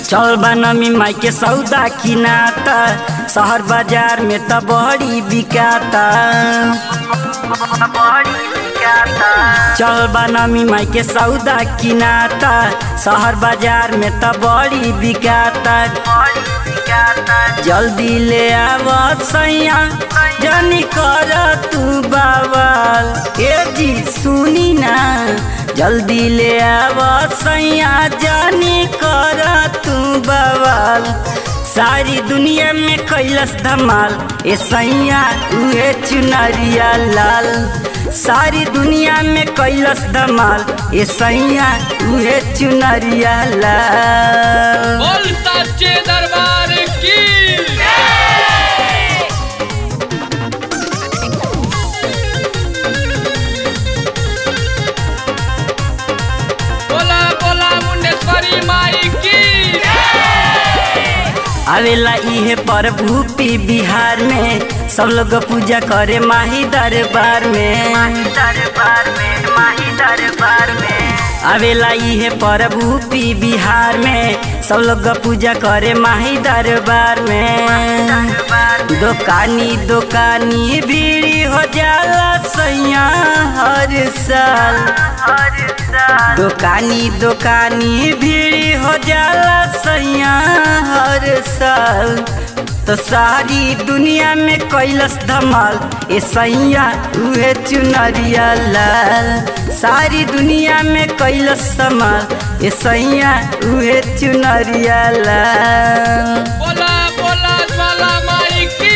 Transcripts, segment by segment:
चल बनमी माई के सौदा किनाता शहर बाजार में त बड़ी बिकाता चल बनमी माई के सौदा किनाता शहर बाजार में त बड़ी बिकाता जल्दी ले आव सैया जानी कर तू बाबल ए जी सुनी ना जल्दी ले आव सैया जानी कर तू बवाल सारी दुनिया में कैलस धमाल ए सैया उहे चुनरिया लाल सारी दुनिया में कैलस धमाल ए सैया उहे चुनरिया लाल बोल सच्चे दरबार की बोला बोला मुंडेश्वरी माई की आवेला इहे प्रभु पी बिहार में सब लोग पूजा करे माही दरबार में दरबार में माही दरबार में आवेला इहे प्रभु पी बिहार में सब लोग पूजा करे माही दरबार में दुकानी दुकानी भीड़ी हो जाला सैया हर साल दुकानी दुकानी भीड़ी हो जाला सैया हर साल तो सारी दुनिया में कैलस धमाल ए सैया उहे चुनरिया लाल सारी दुनिया में कैलस धमाल ए सैया उहे चुनरिया लाल बोला बोला ज्वाला माई की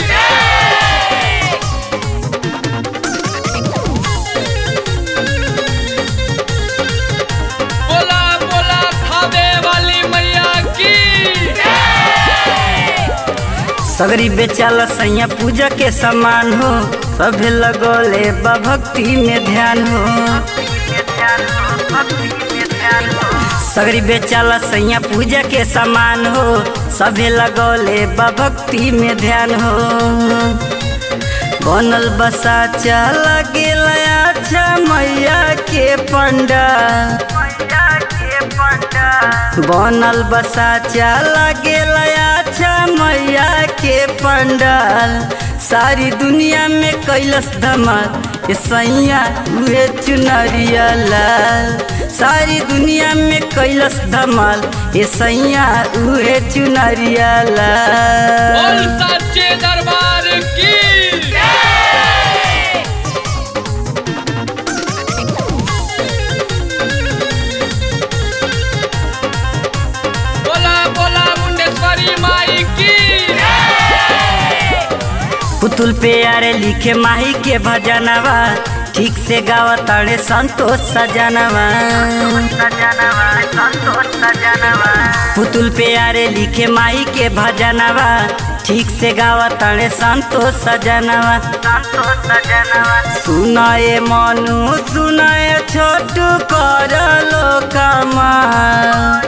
बोला बोला थावे वाली मैया की सगरी बेचाला सैया पूजा के समान हो सभे लगोले बा भक्ति में ध्यान हो सगरी बेचाला सैया पूजा के समान हो सभे लगोले बा भक्ति में ध्यान हो बनल बसा चला गेला अच्छा मैया के पंडा बनल बसा चला गेला अच्छा मैया के पंडाल सारी दुनिया में कैलस धमाल ये सैया उहे चुनरिया लाल सारी दुनिया में कैलस धमाल ये सैया उहे चुनरिया बोल लाल सच्चे दरबार की बोला बोला मुंडेश्वरी माई की पुतुल पे यारे लिखे माही के भजनवा ठीक से गावा ताड़े संतोष सजनवा पुतुल पे यारे लिखे माही के भजनवा ठीक से गावा ताड़े संतोष सजनवा सुनाए मनु सुनाए छोटू कर लो कमाल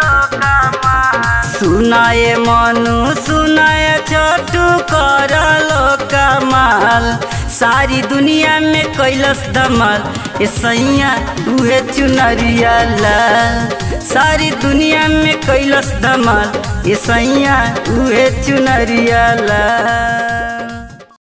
सुनाए मनु सुनाए छोटू कर लो कमाल सारी दुनिया में कैलस धमाल ए सैया उहे चुनरिया लाल सारी दुनिया में कैलस धमाल ए सैया उहे चुनरिया लाल